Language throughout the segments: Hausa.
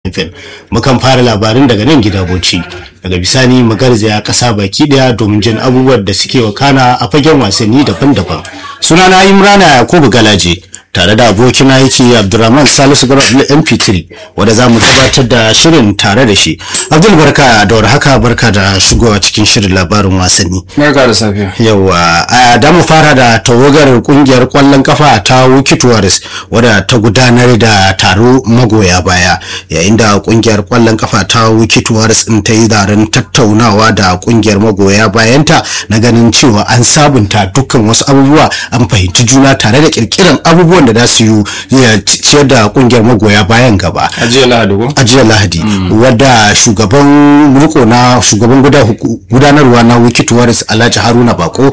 FM mukan fara labarin daga nan gida Bauchi daga bisani mu garzaya kasa baki daya domin jin abubuwan da suke wakana a fagen wasanni daban-daban sunana Imrana Yakubu Galaje tare da abokin aiki Abdulrahman Salisu Garabul MP3 wanda za mu gabatar da shirin tare da shi Abdul barka da haka barka da shigowa cikin shirin labarin wasanni Barka da safiya. yawa a da mu fara da tawagar kungiyar kwallon kafa ta Wiki Warriors wadda ta gudanar da taro magoya baya yayin da kungiyar kwallon kafa ta Wiki Warriors din ta yi zaren tattaunawa da kungiyar magoya bayanta na ganin cewa an sabunta dukkan wasu abubuwa an fahimci juna tare da kirkiran abubuwan da za su yi ya ciyar da kungiyar magoya bayan gaba A jiya Lahadi ko? a jiya lahadi wadda shugaban riko na shugaban guda- gudanarwa na wikit waris alhaji haruna bako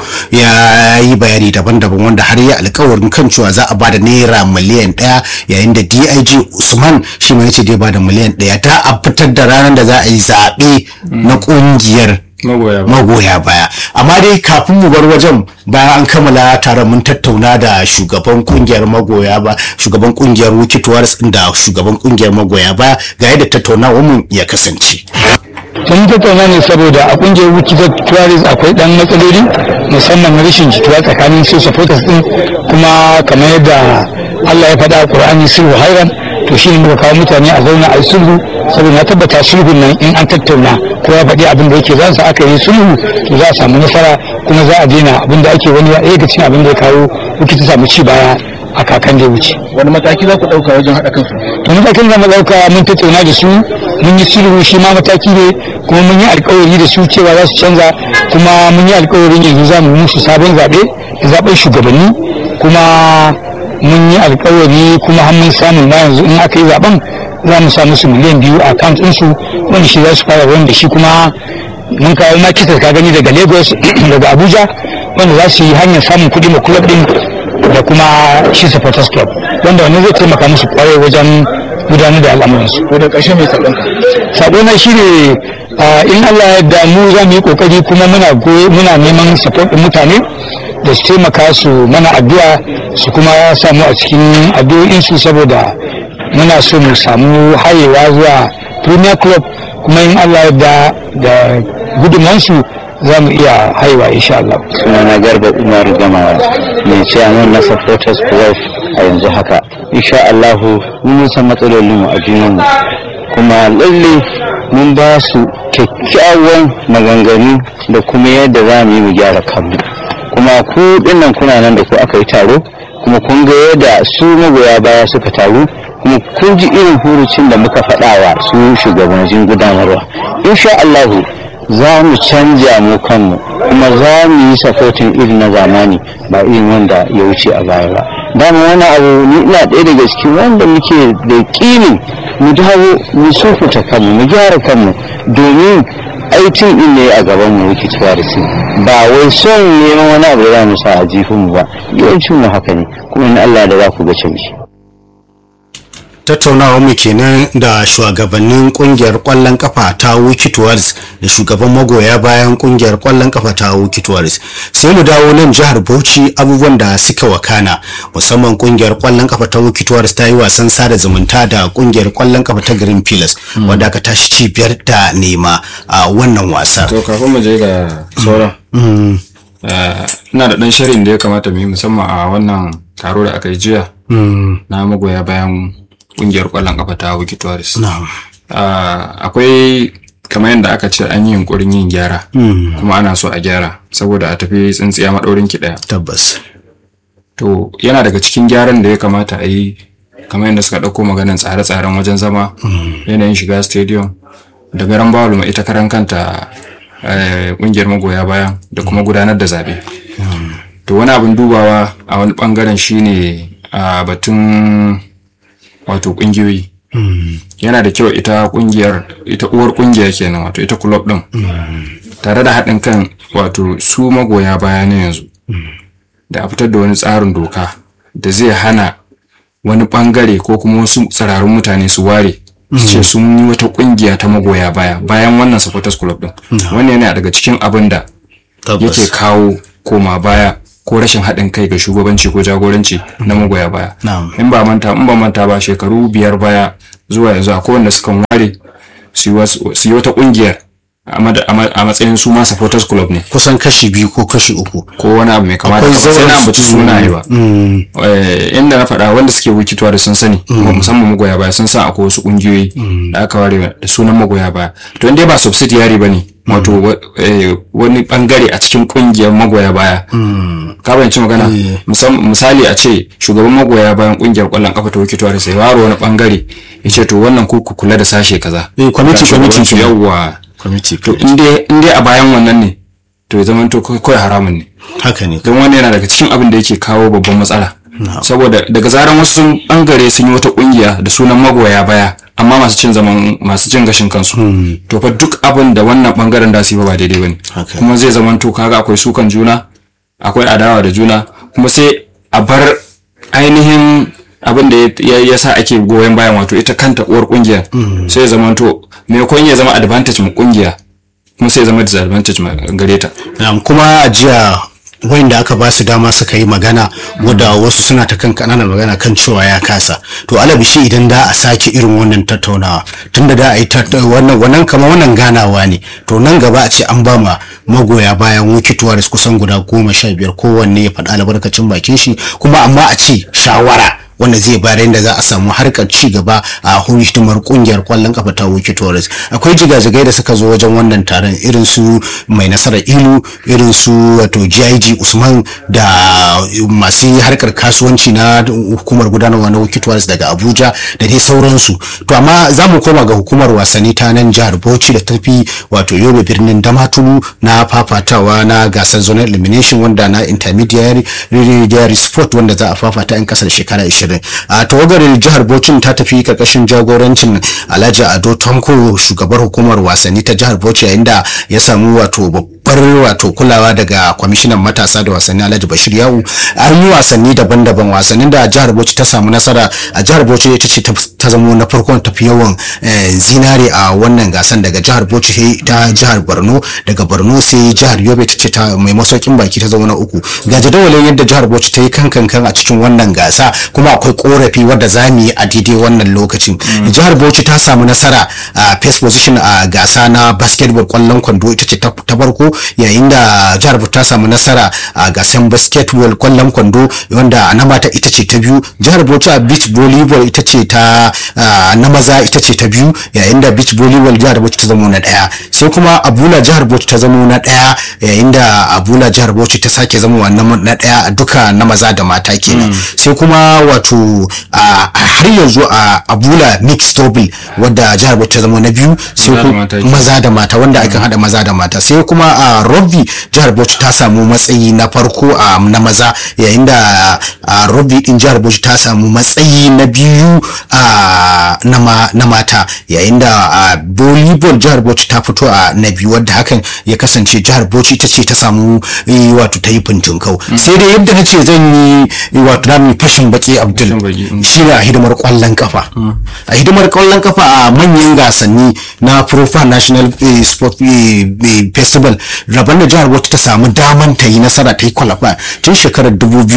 ya yi bayani daban-daban wanda har ya alkawarin kan cewa za a ba da naira miliyan daya yayin da dig usman shi ma yace zai ba da miliyan daya ta a fitar da ranar da za a yi zaɓe na ƙungiyar Magoya ba. magoya baya amma dai kafin mu bar wajen bayan an kammala taron mun tattauna da shugaban kungiyar magoya ba shugaban kungiyar wikit waris da shugaban kungiyar magoya baya ga yadda tattaunawar mu ya kasance mun tattauna ne saboda a kungiyar wikitar tourist akwai dan matsaloli musamman rashin jituwa tsakanin su supporters din kuma kamar yadda Allah ya faɗa a Qur'ani sulhu hairan to shi ne muka kawo mutane a zauna a yi sulhu saboda na tabbata sulhun nan in an tattauna ko ya faɗi abin da yake za su aka yi sulhu to za a samu nasara kuma za a daina abin da ake wani ya ga cin abin da ya kawo wikita samu ci baya a kakan da ya wuce. wani mataki za ku ɗauka wajen haɗa kansu to matakin da mu ɗauka mun tattauna da su mun yi sulhu shi ma mataki ne kuma mun yi alkawari da su cewa za su canza kuma mun yi alkawarin yanzu za mu musu sabon zaɓe da zaɓen shugabanni kuma mun yi alkawari kuma har mun samu ma yanzu in aka yi zaɓen za mu sa musu miliyan biyu a account ɗinsu wanda shi za su fara wanda shi kuma mun kawo ma kisa ka gani daga lagos daga abuja wanda za su yi hanyar samun kuɗi ma club ɗin da kuma shi supporters club wanda wannan zai taimaka musu kwarai wajen gudanar da al'amuransu ko da ƙarshe mai saƙonka sabo na shi ne in Allah ya yarda mu za mu yi kokari kuma muna goye muna neman support din mutane da su taimaka su mana addu'a su kuma samu a cikin addu'o'in su saboda muna so mu samu hayewa zuwa premier club kuma in Allah ya yarda da gudunmansu za mu iya haihuwa insha Allah. sunana garba umar gamawa mai ciyaman na supporters club a yanzu haka insha allahu mun san matsalolin mu a junanmu kuma lalle mun ba su kyakkyawan maganganu da kuma yadda za mu yi mu gyara kanmu kuma ku dinnan kuna nan da ku aka yi taro kuma kun ga yadda su magoya baya suka taru kuma kun ji irin hurucin da muka faɗawa su shugabannin gudanarwa insha allahu za mu canja mu kanmu kuma za mu yi sapotin irin na zamani ba irin wanda ya wuce a baya ba dama wani abu ni ina ɗaya daga cikin wanda muke da ƙinin mu dawo mu sufuta kanmu mu gyara kanmu domin aitin din ne a gaban mu muke cewa da su ba wai son neman wani abu da za mu sa a jifin mu ba yawancin mu haka ne kuma in Allah da za ku ga canji tattaunawa mu kenan da shugabannin kungiyar kwallon kafa ta Wikit Warriors da shugaban magoya bayan kungiyar kwallon kafa ta Wikit Warriors sai mu dawo nan jihar Bauchi abubuwan da suka wakana musamman kungiyar kwallon kafa ta Wikit Warriors ta yi wasan sada zumunta da kungiyar kwallon kafa ta Green Pillars wanda aka tashi ci biyar da nema a wannan wasa To kafin mu je ga sauran. eh, Ina da ɗan shirin da ya kamata mu yi musamman a wannan taro da aka yi jiya na magoya bayan ƙungiyar ƙwallon ƙafa ta Wiki Tourist. na'am Akwai kamar yadda aka ce an yi yunkurin yin gyara kuma ana so a gyara saboda a tafi tsintsiya maɗaurin ki ɗaya. tabbas To yana daga cikin gyaran da ya kamata a yi kamar yadda suka ɗauko maganin tsare-tsaren wajen zama yanayin shiga stadium da garan bawul ita karan kanta eh, ƙungiyar magoya baya da kuma gudanar da zaɓe. To wani abin dubawa a wani ɓangaren shine a batun wato ƙungiyoyi. Yana da kyau ita ƙungiyar ita uwar ƙungiya kenan wato ita club ɗin tare da haɗin kan wato su magoya baya na yanzu. da a fitar da wani tsarin doka da zai hana wani bangare ko kuma wasu tsirarun mutane su ware su ce sun yi wata kungiya ta magoya baya bayan wannan supporters club din wannan yana daga cikin abin da yake tabbas kawo koma baya ko rashin haɗin kai ga shugabanci ko jagoranci na magoya baya Na'am. in ba manta in ba manta ba shekaru biyar baya zuwa yanzu akwai wanda suka ware su yi wasu- su yi wata kungiyar a mad- a ma- a matsayin su ma supporters club ne kusan kashi biyu ko kashi uku ko wani abu mai kama da Akwai haka. sai na zauren- ambaci sunaye ba Mm, Eh, inda na faɗa wanda suke wikitowa da sun sani musamman magoya baya sun san akwai wasu ƙungiyoyi da aka ware da sunan magoya baya to inda ba subsidiary ba ne wato wa- eh, wani bangare a cikin ƙungiyar magoya baya ka bayanci magana Musam- misali a ce shugaban magoya bayan ƙungiyar ƙwallon ƙafa ta wikitowa da sai waro wani bangare ya ce to wannan ku ku kula da sashe kaza Eh, kwamiti- Ga kwamiti shugabanci, kenan. yawwa kwamiti to in dai in dai a bayan wannan ne to ya zama to kawai haramun ne haka ne don wani yana daga cikin abin da yake kawo babban matsala saboda daga zaran wasu sun bangare sun yi wata kungiya da sunan magoya baya amma masu cin zaman masu cin gashin kansu to fa duk abin da wannan bangaren da su yi ba ba daidai bane Haka. kuma zai zama to kaga akwai sukan juna akwai adawa da juna kuma sai a bar ainihin abin da ya, ya sa ake goyon bayan wato ita kanta uwar kungiyar sai ya zama to maimakon ya zama advantage mu kungiya kuma sai ya zama disadvantage ma gare ta Na'am, kuma a jiya wanda aka ba su dama suka yi magana wadda wasu suna ta kan kananan magana kan cewa ya kasa to alabishi idan da a sake irin wannan tattaunawa tunda da a yi tatta- wannan wannan kama wannan ganawa ne to nan gaba a ce an ba ma magoya bayan wikituwa da kusan guda goma sha biyar kowanne ya faɗa albarkacin bakin shi kuma amma a ce shawara wanda zai bayar yadda za a samu harkar ci gaba a hidimar kungiyar kwallon kafa ta Wiki Torres akwai jigajigai da suka zo wajen wannan taron irin su mai nasarar ilu irin su wato GIG Usman da masu harkar kasuwanci na hukumar gudanarwa na Wiki Torres daga Abuja da dai sauransu to amma za mu koma ga hukumar wasanni ta nan jihar Bauchi da tafi wato Yobe birnin Damaturu na fafatawa na gasar zonal elimination wanda na intermediary sport wanda za a fafata in kasar shekara 20 a tawagar jihar Bauchi ta tafi karkashin jagorancin Alhaji Ado Tanko shugabar hukumar wasanni ta jihar Bauchi yayin da ya samu wato babbar wato kulawa daga kwamishinan matasa da wasanni Alhaji Bashir Yawu an yi wasanni daban-daban wasannin da jihar Bauchi ta samu nasara a jihar Bauchi ita ce ta zamo na farkon tafi yawan zinare a wannan gasan daga jihar Bauchi sai ta jihar Borno daga Borno sai jihar Yobe ta ce ta mai masaukin baki ta zama na uku ga jadawalin yadda jihar Bauchi ta yi kankan a cikin wannan gasa kuma akwai korafi wadda za mu yi a daidai wannan lokacin jihar Bauchi ta samu nasara a first position a gasa na basketball kwallon kwando ita ce ta farko yayin da jihar Bauchi ta samu nasara a gasan basketball kwallon kwando wanda na mata ita ce ta biyu jihar Bauchi a beach volleyball ita ce ta na maza ita ce ta biyu yayin da beach volleyball jihar Bauchi ta zama na daya sai kuma Abula jihar Bauchi ta zama na daya yayin da Abula jihar Bauchi ta sake zama wannan na daya duka na maza da mata kenan sai kuma wato har yanzu a Abula mixed double wadda jihar Bauchi ta zama na biyu sai maza da mata wanda akan hada maza da mata sai kuma a rugby jihar Bauchi ta samu matsayi na farko a na maza yayin da a rugby din jihar Bauchi ta samu matsayi na biyu a na mata yayin da a volleyball jihar Bauchi ta fito a na biyu wadda hakan ya kasance jihar Bauchi ta ce ta samu wato ta yi kau sai dai yadda na ce zan yi wato na fashin baki Abdul shi ne a hidimar kwallon kafa a hidimar kwallon kafa a manyan gasanni na Profa National Sport Festival rabon da jihar Bauchi ta samu daman ta yi nasara ta yi kwalafa tun shekarar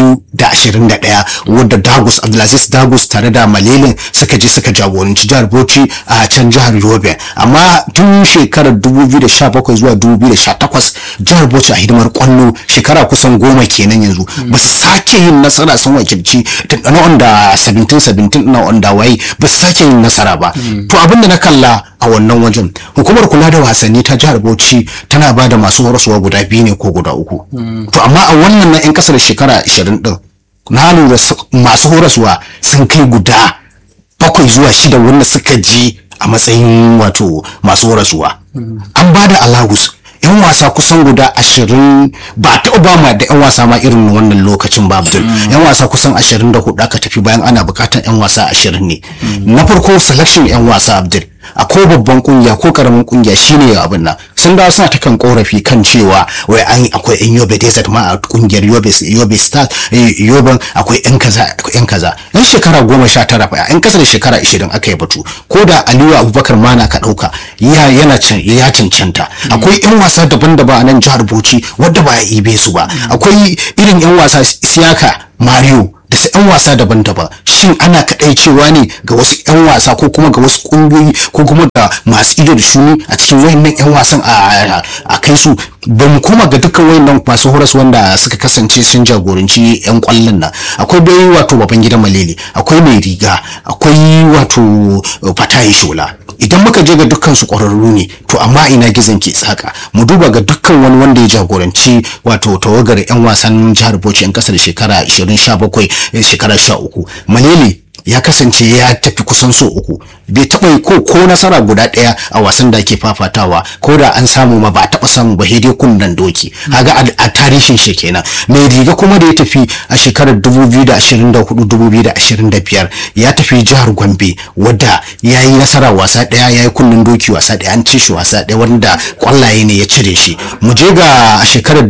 2021 wadda Dagus Abdulaziz Dagus tare da Malelin suka je suka jagoranci jihar Bauchi a can jihar Yobe amma tun shekarar 2017 zuwa 2018 jihar Bauchi a hidimar kwallo shekara kusan goma kenan yanzu ba su sake yin nasara sun wakilci na onda 17-17 na onda waye ba su sake yin nasara ba to abinda na kalla a wannan wajen hukumar kula da wasanni ta jihar Bauchi tana ba da masu horaswa guda biyu ne ko guda uku to amma a wannan na 'yan kasar shekara 20 din na lura masu horaswa sun kai guda bakwai zuwa shida wanda suka je a matsayin wato masu horaswa an ba da alawus yan wasa kusan guda ashirin ba ta obama da yan wasa ma irin wannan lokacin ba abdul yan wasa kusan ashirin da hudu aka tafi bayan ana bukatar yan wasa ashirin ne na farko selection yan wasa abdul a ko babban kungiya ko karamin kungiya shine abin nan sun dawo suna ta kan korafi kan cewa wai an akwai yan yobe desert ma a kungiyar yobe yobe stars yoban akwai yan kaza yan kaza yan shekara goma sha tara fa yan kasa da shekara ishirin aka yi batu ko da aliyu abubakar mana ka dauka ya yana can ya cancanta akwai yan wasa daban-daban a nan jihar Bauchi wadda ba a ibe su ba akwai irin yan wasa siyaka Mario da su 'yan wasa daban-daban shin ana kadai cewa ne ga wasu 'yan wasa ko kuma ga wasu kungiyoyi ko kuma ga masu ido da shuni a cikin wayannan 'yan wasan a a kai su ba mu koma ga dukkan wayannan masu horas wanda suka kasance sun jagoranci 'yan kwallon nan akwai dai wato baban gidan malele akwai mai riga akwai wato fatayi shola idan muka je ga dukkan su ƙwararru ne to amma ina gizon ke tsaka mu duba ga dukkan wani wanda ya jagoranci wato tawagar 'yan wasan jihar bauchi 'yan kasa da shekara 2017 shekara 13 malele ya kasance ya tafi kusan so uku bai taɓa ko ko nasara guda ɗaya a wasan da ake fafatawa ko da an samu ma ba taɓa samu ba dai kunnan doki kaga a tarihin shi kenan mai riga kuma da ya tafi a shekarar 2024-2025 ya tafi jihar gombe wadda ya yi nasara wasa ɗaya ya yi kunnen doki wasa ɗaya an ci shi wasa ɗaya wanda kwallaye ne ya cire shi mu je ga shekarar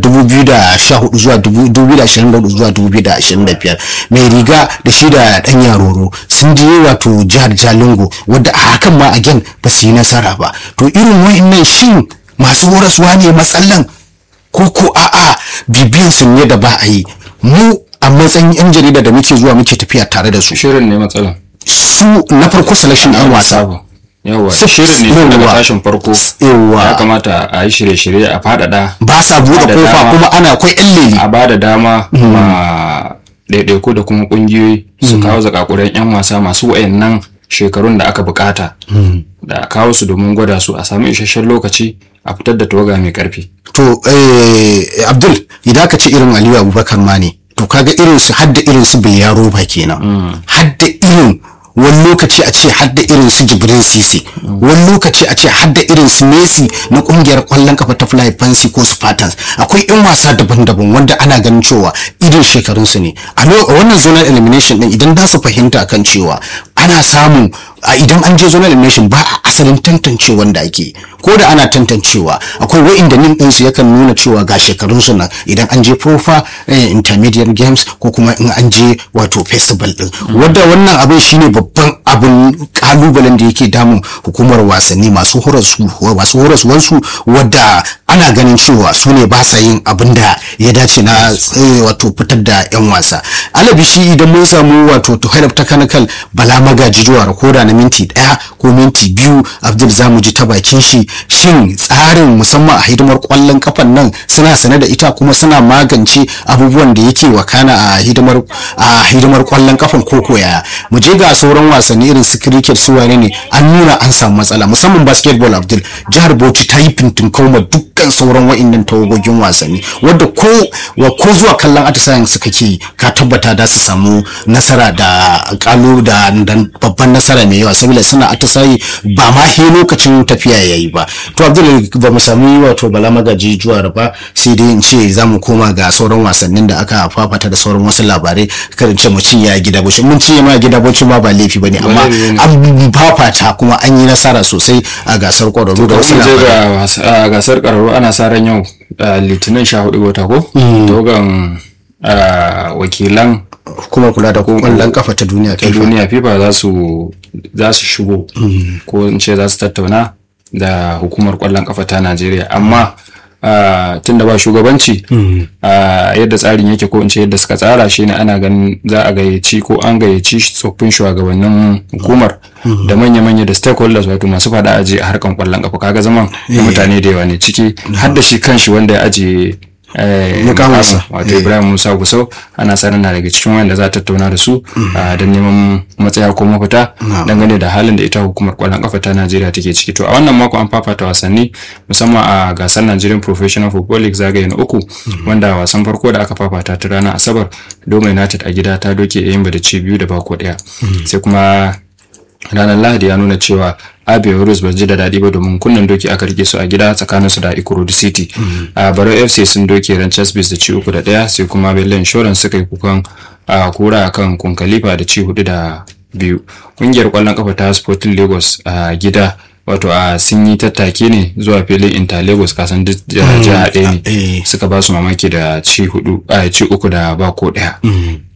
2014 zuwa 2024 zuwa 2025 mai riga da shi da ɗan yaroro sun je wato jihar jalingo wadda a hakan ma again ba su yi nasara ba to irin wa'annan shin masu horaswa ne matsalan ko ko a'a bibiyan su ne da ba a yi mu a matsayin yan jarida da muke zuwa muke tafiya tare da su shirin ne matsalan su na farko selection ɗan wasa yawa Su- shirin ne daga yawa. tashin farko Yawa. ya kamata a yi shirye-shirye a faɗaɗa ba sa buɗe Da kofa dama. kuma ana akwai yan leli a ba da dama ma ɗaiɗaiku da kuma ƙungiyoyi su kawo zakakuran 'yan wasa masu wayannan shekarun da aka bukata da a kawo su domin gwada su a sami isasshen lokaci a fitar da tawaga mai karfi to eh, abdul idan ka ce irin aliyu abubakar ma ne to kaga irin su hadda irin su bai yaro ba kenan hadda irin wani lokaci a ce hadda irin su jibrin sisi wani lokaci a ce hadda irin su messi na kungiyar kwallon kafa ta fly fancy ko spartans akwai yan wasa daban-daban wanda ana ganin cewa irin shekarun su ne a lo- a wannan zonal elimination din idan za su fahimta kan cewa ana samun a idan an je zonal elimination ba a asalin tantance wanda ake ko da ana tantancewa akwai wa'inda nin ɗinsu yakan nuna cewa ga shekarunsu nan idan an je profa eh, intermediate games ko kuma in an je wato festival din wadda wannan abin shine babban abin kalubalen da yake damun hukumar wasanni masu horaswa masu horaswansu wadda ana ganin cewa su ne ba sa yin abin da ya dace na eh, wato fitar da yan wasa alabi shi idan mun samu wato to head of technical bala magaji juwa ko da na minti daya ko minti biyu abdul zamu ji ta bakin shi shin tsarin musamman a hidimar kwallon kafan nan suna sane da ita kuma suna magance abubuwan da yake wakana a hidimar a hidimar kwallon kafan koko yaya mu je ga sauran wasanni irin su cricket su wane ne an nuna an samu matsala musamman basketball abdul jihar bauchi ta yi fintinkau ma dukkan sauran wa'innan tawagogin wasanni wadda ko wa ko zuwa kallon atisayen su kake yi, ka tabbata da su samu nasara da kalu da da babban nasara mai yawa saboda suna atisayi ba ma he lokacin tafiya yayi ba to abdul ba mu samu wato bala magaji juwar ba sai dai in ce za mu koma ga sauran wasannin da aka fafata da sauran wasu labarai kada in ce mu cinye a gida bauchi mun cinye ma a gida bauchi ma ba laifi bane amma laifi ne. an fafata kuma an yi nasara sosai a gasar kwararru da wasu Mun je labarai ga wasa- a gasar ƙararru ana sa ran yau a litinin sha hudu wata ko dogon wakilan hukumar kula da kwallon kafa ta duniya ta FIFA. duniya fifa za su za su shigo ko in ce za su tattauna da hukumar kwallon kafa ta najeriya amma tun da ba shugabanci ah, yadda tsarin yake ko in ce yadda suka tsara shine ana ganin za a gayyaci ko an gayyaci tsoffin shugabannin hukumar da manya-manya da stakeholders wato masu fada aji a harkan kwallon kafa kaga zaman da mutane da yawa ne ciki har da shi kanshi wanda ya aje eh, Mukaminsa. mukamin, wato Ibrahim Musa Gusau ana sanin na daga cikin wanda za a tattauna da su ah, don neman matsaya ko mafita dangane da halin da ita hukumar kwallon kafa ta Najeriya take ciki to a wannan mako an fafata wasanni musamman a gasar Nigerian Professional Football League zagaye na uku wanda wasan farko da aka fafata ta ranar Asabar Doma United a gida ta doke Eyimba da ci biyu da bako daya sai kuma ranar lahadi ya nuna cewa abia warriors ba ji da daɗi ba domin kunnen doki aka rike su a gida tsakaninsu da ikurudi city a baro fc sun doke ranchers base da ci uku da ɗaya sai kuma bello insurance suka yi kukan a kura akan kunkalifa da ci hudu da biyu ƙungiyar ƙwallon kafa ta sporting lagos a gida wato a sun yi tattaki ne zuwa filin inter lagos kasan duk jiha ɗaya ne eh. suka ba su mamaki da ci hudu a ci uku da ba ko ɗaya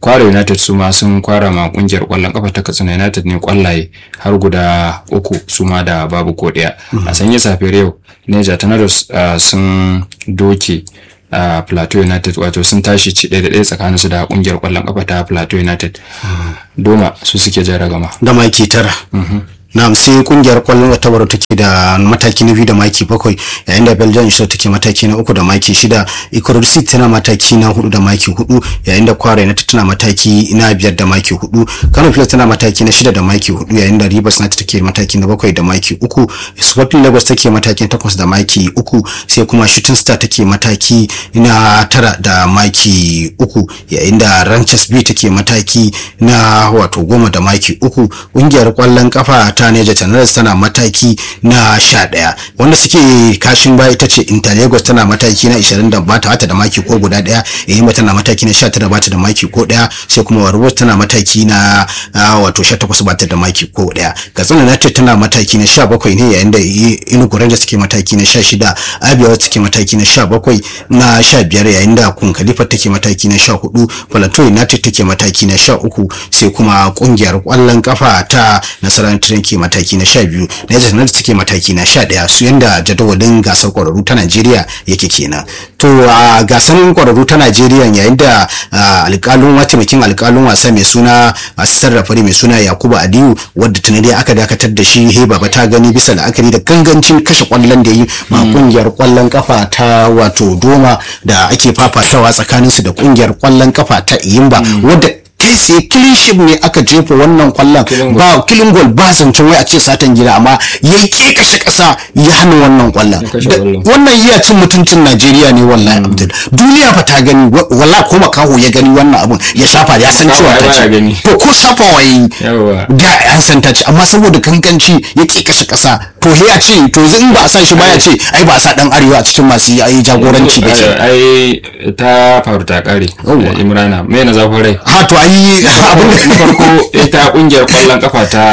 kwara united su ma sun kwara ma kungiyar kwallon kafa ta katsina united ne kwallaye har guda uku su ma da babu ko daya a sanye safiyar yau neja tornadoes uh, sun doke a plateau united wato sun tashi ci ɗaya da ɗaya tsakanin su da kungiyar kwallon kafa ta plateau united doma su suke jan ragama da maki tara na'am sai kungiyar kwallon ta baro take da mataki na biyu da maki bakwai yayin da belgium ita take mataki na uku da maki shida ikorod city tana mataki na hudu da maki hudu yayin da kwara united tana mataki na biyar da maki hudu kano pilas tana mataki na shida da maki hudu yayin da rivers united take mataki na bakwai da maki uku sporting lagos take mataki na takwas da maki uku sai kuma shooting star take mataki na tara da maki uku yayin da ranchers b take mataki na wato goma da maki uku kungiyar kwallon kafa ta Neja Channels tana mataki na sha ɗaya wanda suke kashin baya ita ce Inter Lagos tana mataki na 20 da bata bata da maki ko guda ɗaya Eyimba tana mataki na 19 bata da maki ko ɗaya sai kuma Warriors tana mataki na ah, wato 18 bata da maki ko ɗaya Katsina United tana mataki na 17 ne yayin da Enugu Rangers take mataki na 16 Abia take mataki na 17 na 15 yayin da Kun Khalifa take mataki na 14 Plateau United take mataki na 13 sai kuma kungiyar kwallon kafa ta Nasarar Train ke mataki na 12 Niger United take mataki na 11 su yanda jadawalin gasar kwararru ta Najeriya yake kenan to a gasar kwararru ta Najeriya yayin da ah, alƙalin mataimakin alƙalin wasa mai suna asisar rafari mai suna Yakubu Aliyu wadda tunani aka dakatar da shi he baba ta gani bisa la'akari da gangancin kashe kwallon da yi ma kungiyar kwallon kafa ta wato Doma da ake fafatawa tsakaninsu da kungiyar kwallon kafa ta Iyimba wadda kai tsaye kiliship ne aka jefa wannan kwallon ba killing goal ba zancen wai a ce satan gida amma ya ke kashe kasa ya hana wannan kwallon kashe Da- kwallon. wannan iya cin mutuncin Najeriya ne wallahi Abdul duniya fa ta gani wa- wallahi ko makaho ya gani wannan abun ya shafa ya san cewa Makaho ai ta baya ce gani. to ko shafa waye Yawwa. da an san ta ce amma saboda kankanci ya ke kashe kasa to he ya ce to yanzu in ba a sa shi ba ya ce ai ba a sa dan arewa a cikin masu yi jagoranci ba ke ai ta faru ta kare Yawwa. eh, imrana me na zafin rai ha to ai abin na farko ita kungiyar kwallon kafa ta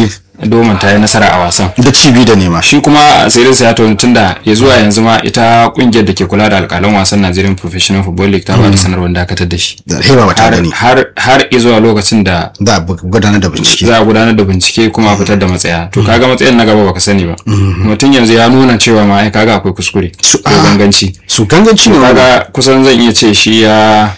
domin ta yi nasara a wasan da cibi da nema shi kuma asirin sa ya toni tunda ya zuwa yanzu ma ita kungiyar da ke kula da alkalan wasan Nigerian Professional Football League ta ba da sanarwar dakatar da shi da hewa ba ta har gani har har zuwa lokacin da da a gudanar da bincike za a gudanar da bincike kuma a fitar da matsaya to kaga matsayin na gaba baka sani ba mutum yanzu ya nuna cewa ma ai kaga akwai kuskure Su- ko ah. ganganci su ganganci ne wannan kaga kusan zan iya ce shi ya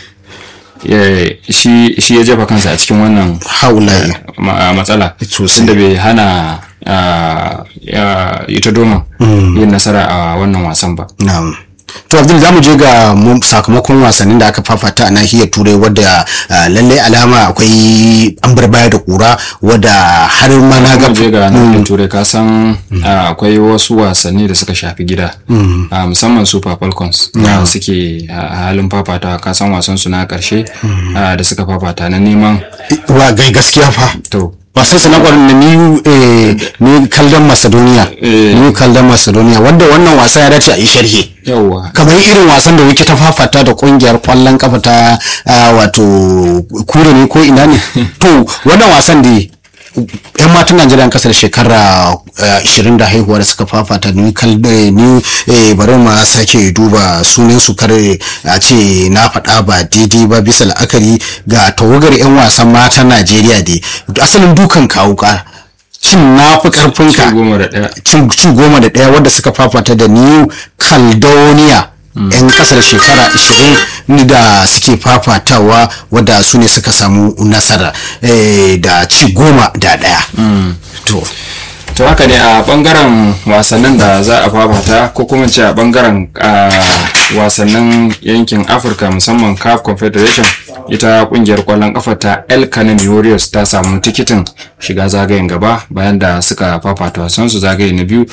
ya- shi shi ya jefa kansa a cikin wannan haulayi ma- matsala Sosai. tunda bai hana ah, ya- ita doma yin nasara a wannan wasan ba na'am to abdul za mu je ga mu- sakamakon wasannin da aka fafata a nahiyar turai wadda ah, lallai alama akwai an bar baya da kura wadda har ma na ga kuma je ga nahiyar turai ka san ah, akwai wasu wasanni da suka shafi gida Ah, musamman super falcons da suke a halin fafata ka san wasan su na karshe ah, da suka fafata na neman wa gai gaskiya fa to wasan su na kwarin da new eh, new kaldan macedonia Eh. new kaldan macedonia wanda wannan wasa ya dace a yi sharhi yawwa kamar irin wasan da wuke ta fafata da kungiyar kwallon kafa ta ah, wato kure ne ko ina ne to wannan wasan da yan matan najeriya kasar shekara ah, 20 da haihuwa da suka fafata ni kal eh, ni eh, bari ma sake duba sunan su kare a ce na faɗa ba daidai ba bisa la'akari ga tawagar yan wasan matan najeriya dai asalin dukan kawo ka cin na fi karfinka ci goma da ɗaya cin ci goma da ɗaya wadda suka fafata da new caledonia yan kasar shekara 20 da suke fafatawa wadda su ne suka samu nasara eh, da ci goma da ɗaya to to haka ne a bangaren wasannin da za a fafata ko kuma ce a bangaren ah, wasannin yankin afirka musamman caf confederation ita kungiyar kwallon kafa ta el kanemi warriors ta samu tikitin shiga zagayen gaba bayan da suka fafata wasansu zagaye na biyu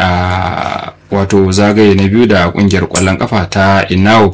a wato zagaye na biyu da kungiyar kwallon kafa ta inau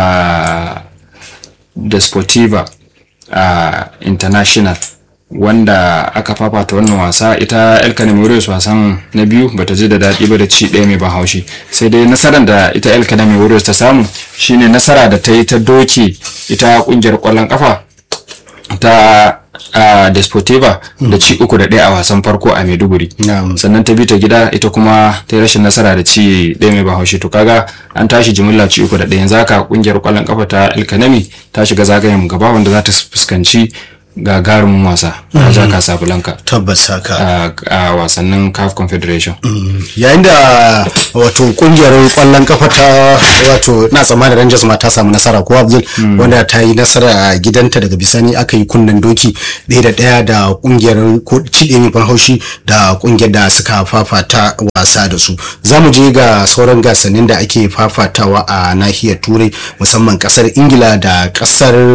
da sportiva a international wanda aka fafata wannan wasa ita el Warriors wasan na biyu bata ji da daɗi ba da ci ɗaya mai ban haushi sai dai nasarar da ita el Warriors ta samu shine nasara da ta yi ta doke ita kungiyar ƙwallon ƙafa ta a Desportiva da ci uku da ɗaya a wasan farko a Maiduguri Na'am. sannan ta bi ta gida ita kuma ta yi rashin nasara da ci ɗaya mai bahaushe to kaga an tashi jimilla ci uku da ɗaya yanzu haka kungiyar kwallon kafa ta Alkanami ta shiga zagayen gaba wanda za ta fuskanci gagarumin wasa Raja Casablanca tabbas haka a a wasannin CAF Confederation yayin da wato kungiyar kwallon kafa ta wato na tsammanin Rangers ma ta samu nasara ko Abdul wanda ta yi nasara a gidanta daga bisani aka yi kunnen doki ɗaya da ɗaya da kungiyar ko ciɗe mai ban haushi da kungiyar da suka fafata wasa da su za mu je ga sauran gasannin da ake fafatawa a nahiyar turai musamman kasar ingila da kasar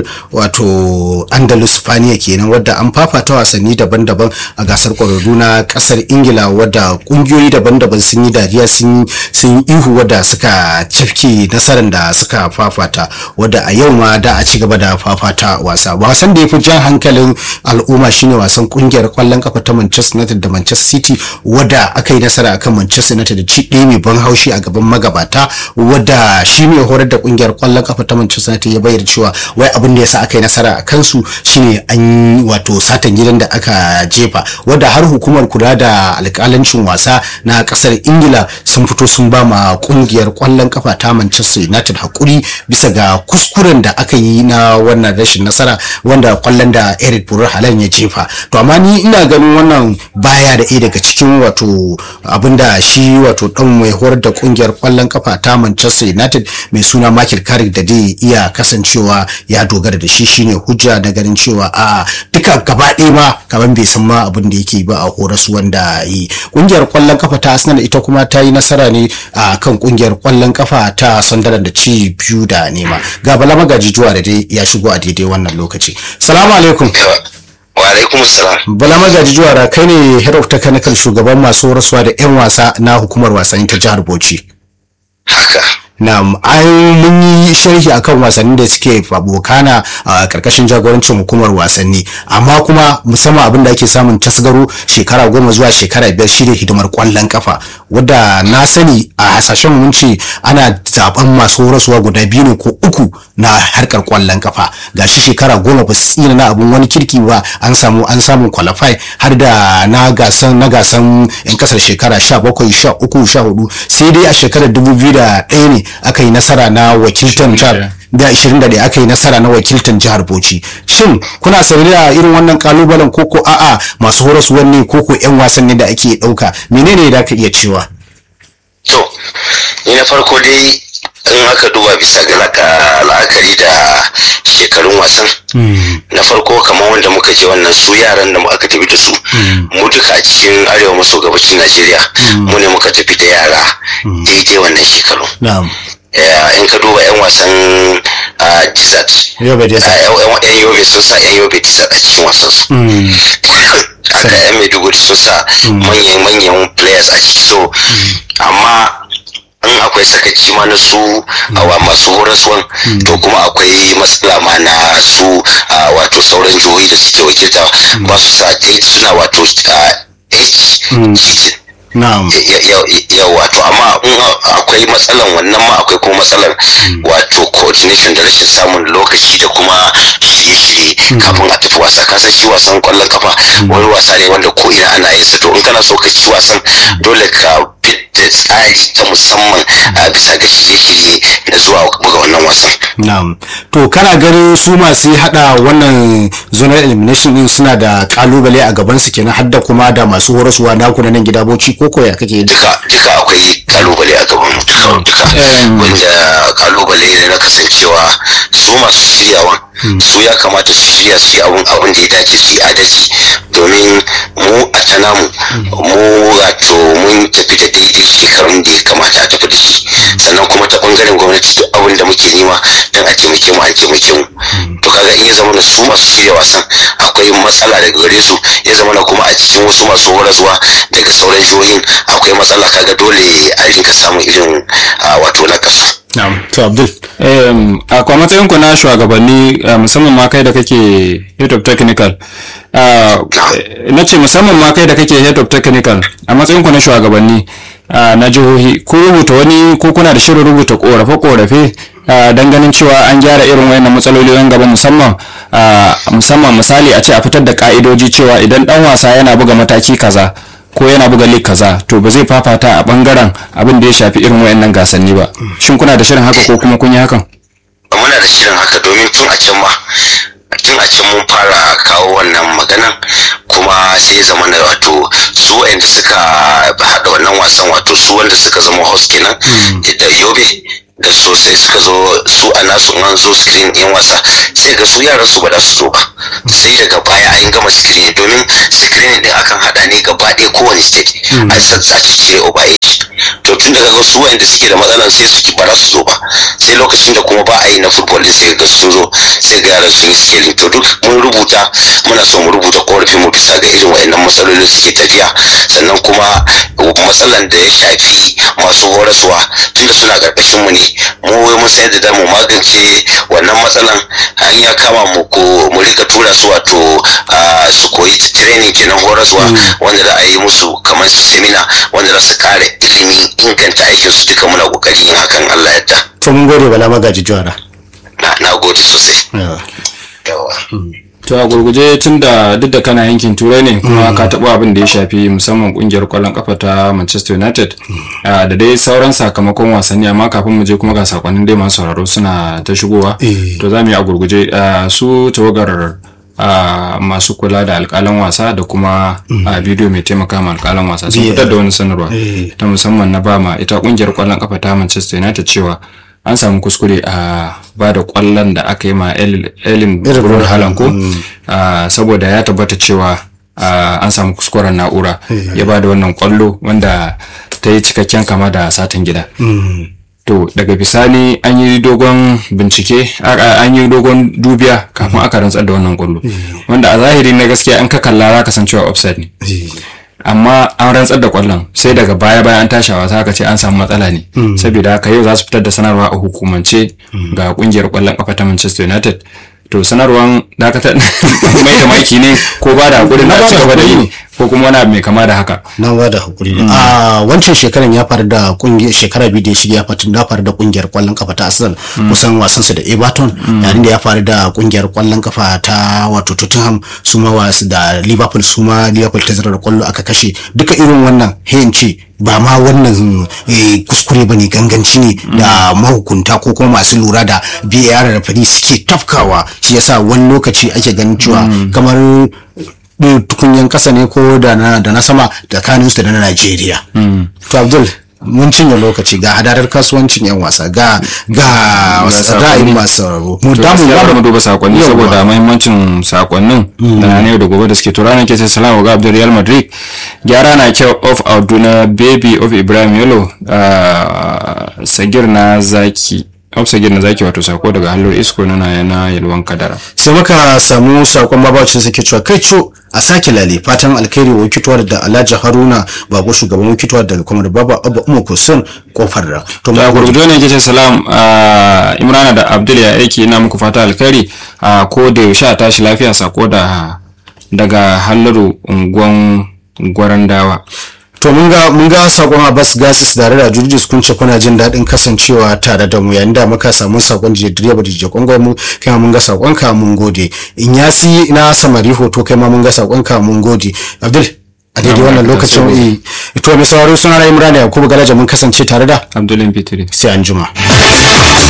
wato andalus spaniya kenan wadda an fafata wasanni daban-daban a gasar kwararru na kasar ingila wadda kungiyoyi daban-daban sun yi dariya sun sun yi ihu wadda suka cafke nasarar da suka fafata wadda a yau ma da a ci gaba da fafata wasa wasan da ya fi jan hankalin al'umma shine wasan kungiyar kwallon kafa ta manchester united da manchester city wadda aka yi nasara akan manchester united da ci ɗaya mai ban haushi a gaban magabata wadda shi mai horar da kungiyar kwallon kafa ta manchester united ya bayyana cewa wai abin da yasa aka yi nasara a kansu shine an yi wato satan gidan da aka jefa wadda har hukumar kula da alkalancin wasa na kasar ingila sun fito sun ba ma kungiyar kwallon kafa ta manchester united hakuri bisa ga kuskuren da aka yi na wannan rashin nasara wanda kwallon da eric burar halan ya jefa to amma ni ina ganin wannan baya da ɗaya daga cikin wato abinda shi wato dan mai horar da kungiyar kwallon kafa ta manchester united mai suna michael carrick da dai iya kasancewa ya dogara da shi shine hujja na ganin cewa a duka gaba ɗaya ma kamar bai san ma abin da yake ba a horas wanda yi kungiyar kwallon kafa ta arsenal ita kuma ta yi nasara ne a kan kungiyar kwallon kafa ta sunderland da ci biyu da nema ga bala magaji juwa da dai ya shigo a daidai wannan lokaci salamu alaikum wa alaikum salam bala magaji juwa da kai ne head of technical shugaban masu horaswa da yan wasa na hukumar wasanni ta jihar bauchi haka Na'am, ai mun yi sharhi akan wasannin da suke abokana a karkashin jagorancin hukumar wasanni, amma kuma musamman abin da ake samun tasgaro shekara goma zuwa shekara biyar shine hidimar kwallon kafa, wadda na sani a hasashen mun ce ana zaben masu horaswa guda biyu ne ko uku na harkar kwallon kafa. Gashi shekara goma ba su tsina na abun wani kirki ba an samu an samu qualify har da na gasan na gasan yan kasar shekara sha bakwai sha uku sha hudu sai dai a shekarar dubu biyu da ɗaya ne aka yi nasara na wakiltan jihar da 21 aka yi nasara na wakiltan jihar Bauchi shin kuna saurari da irin wannan kalubalen koko a'a masu horaswar ne koko yan wasanni da ake dauka menene da ka iya cewa to ni na farko dai in aka duba bisa ga laka- la'akari da shekarun wasan na farko kamar wanda muka je wannan su yaran da mu aka tafi da su mu duka a cikin arewa maso gabacin najeriya mu ne muka tafi da yara daidai wannan shekaru na'am Eh, in ka duba 'yan wasan ah, desert Yobe Desert. Ah, 'yan 'yan yobe sun sa 'yan yobe desert a cikin wasan su haka 'yan maiduguri sun sa manyan manyan players a ciki so amma in akwai sakaci ma na su awa masu horaswan to kuma akwai matsala ma na su ah, wato sauran jihohi da suke wakilta ba su sa date suna wato ah, age cheating na'am yau wato amma in akwai matsalan wannan ma akwai kuma matsalar wato coordination da rashin samun lokaci da kuma shirye-shirye kafin a tafi wasa kasan shi wasan kwallon kafa wani wasa ne wanda ko ina ana yin sa to in kana so ka ci wasan dole ka fit da tsari ta musamman a bisa ga shirye-shirye da zuwa buga wannan wasan na'am to kana ganin su masu hada wannan zonal elimination din suna da kalubale a gaban su kenan har da kuma da masu horaswa naku na nan gida Bauchi koko ya kake ji duka duka akwai kalubale a gaban mu duka duka wanda kalubale ne na kasancewa su masu shiryawa su ya kamata su shirya su yi abun abun da ya dace su yi adalci domin mu a tana mu mu wato mun tafi da daidai shekarun da ya kamata a tafi da shi sannan kuma ta bangaren gwamnati duk abin da muke nema don a taimake mu an taimake mu to kaga in ya zama na su masu shirya wasan akwai matsala daga gare su ya zama na kuma a cikin wasu masu horaswa daga sauran jihohin akwai matsala kaga dole a rinka samun irin ah, wato na kasu na'am to Abdul Em, a kwa matsayin ku na shugabanni eh, musamman ma kai da kake head of technical ah, eh, na ce musamman ma kai da kake head of technical a matsayin ku na shugabanni ah, na jihohi ko rubuta wani ko kuna da shirin rubuta korafe-korafe ah, don ganin cewa an gyara irin wayannan matsaloli yan gaba musamman ah, musamman misali a ce a fitar da ka'idoji cewa idan dan wasa yana buga mataki kaza ko yana buga lig kaza to ba zai fafata a bangaren abin da ya shafi irin wayannan gasanni ba shin kuna da shirin haka ko kuma kun yi hakan muna da shirin haka domin tun a can ma tun a can mun fara kawo wannan maganan kuma sai ya zama na wato su wanda suka haɗa wannan wasan wato su wanda suka zama host kenan da yobe da sosai suka zo su a nasu in an zo screen ɗin wasa sai ga su yaran su ba za su zo ba sai daga baya an gama screen domin screen din akan haɗa ne gaba ɗaya kowane state a sassa cire over age to tun daga ga su wanda suke da matsalan sai su ki ba za su zo ba sai lokacin da kuma ba a yi na football din sai ga sun zo sai ga yaran sun yi scaling to duk mun rubuta muna so mu rubuta korafin mu bisa ga irin wayannan matsalolin suke tafiya sannan kuma matsalan da ya shafi masu horaswa tunda suna karkashin mu ne mu wai mun sayar da damu magance wannan matsalan an ya kama mu ko mu rika tura su wato ah, su koyi training kenan horaswa wanda da a yi musu kamar seminar wanda za su kare ilimi inganta aikin su duka muna kokarin yin hakan Allah yadda to mun gode bala magaji juwara na na gode sosai Yawa. yawa to a gurguje tun da duk da kana yankin turai ne kuma ka taɓa abin da ya shafi musamman kungiyar kwallon kafa ta manchester united ah, da dai sauran sakamakon wasanni amma kafin mu je kuma ga sakonnin dai masu sauraro suna ta shigowa Eh. to za mu yi a gurguje ah, su tawagar ah, masu kula da alkalan wasa da kuma a bidiyo mai taimaka ma alkalan wasa sun VAR. fitar da wani sanarwa Eh. ta musamman na bama ita kungiyar kwallon kafa ta manchester united cewa an samu kuskure a ba da kwallon da aka yi ma elin Erling Brun Haaland ko Mm. Ah, saboda ya tabbata cewa ah, an samu kuskuren na'ura ya ba da wannan kwallo wanda ta yi cikakken kama da satin gida Mm. to daga bisani an yi dogon bincike a- a- an yi dogon dubiya kafin aka rantsar da wannan kwallo wanda a zahiri na gaskiya an ka kalla za ka san cewa offside ne Eh. amma an rantsar da kwallon sai daga baya bayan an tashi a wasa aka ce an samu matsala ne saboda haka yau za su fitar da sanarwa a hukumance ga kungiyar kwallon kafa ta Manchester United to sanarwan dakatar mai da maki ne ko ba da hakuri na Na ba ci da gaba da hakuri yi ko kuma wani abu mai kama da haka na ba da hakuri ne a wancan shekaran ya faru da kungiyar shekara biyu da ya shige ya faru ya faru da kungiyar kwallon kafa ta Arsenal kusan wasan su da Everton yayin da ya faru da kungiyar kwallon kafa ta wato Tottenham su ma wasu da Liverpool su ma Liverpool ta zira da kwallo aka kashe duka irin wannan hayin ce ba ma wannan eh, kuskure ba ne ganganci ne da mahukunta ko kuma masu lura da VAR da fari suke tafkawa shi yasa wani lokaci ake ganin cewa kamar ɗin tukunyan ƙasa ne ko da na da na sama tsakanin su da na Najeriya. To Abdul mun cinye lokaci ga hadarar kasuwancin yan wasa ga ga ra'ayin masu sauraro. Mu to damu gaskiya bari mu duba sakonni Yawwa. saboda mahimmancin sakonnin da na yau da gobe da suke to ranar ke sai salamu ga Abdul Real Madrid gyara na kyau of Abduna baby of Ibrahim Yelo ah, sagir na zaki of sagir na zaki wato sako daga hallur isko na yana yalwan kadara sai muka samu sakon babacin suke cewa kai co a sake lale fatan alkhairi wa wikituwar da Alhaji Haruna bako shugaban wikituwar daga kuma da Baba Abba Umar Kusun kofar da. To da mu gurgudu ne ke ce salam ah, Imrana da Abdul ya aiki ina muku fata alkhairi a ko da yaushe a tashi lafiya sako da daga halluru unguwan gwarandawa To mun ga mun ga sakon Abbas Gasis da da Jurjis kun ce kuna jin daɗin kasancewa tare da mu yayin da muka samu sakon je direba da je kongo mu kai ma mun ga sakon ka mun gode. In yasi na samari hoto kai ma mun ga sakon ka mun gode. Abdul a daidai wannan lokacin eh to mai sauraro suna na Imran Yakubu Galaja mun kasance tare da Abdulin Fitri sai an juma.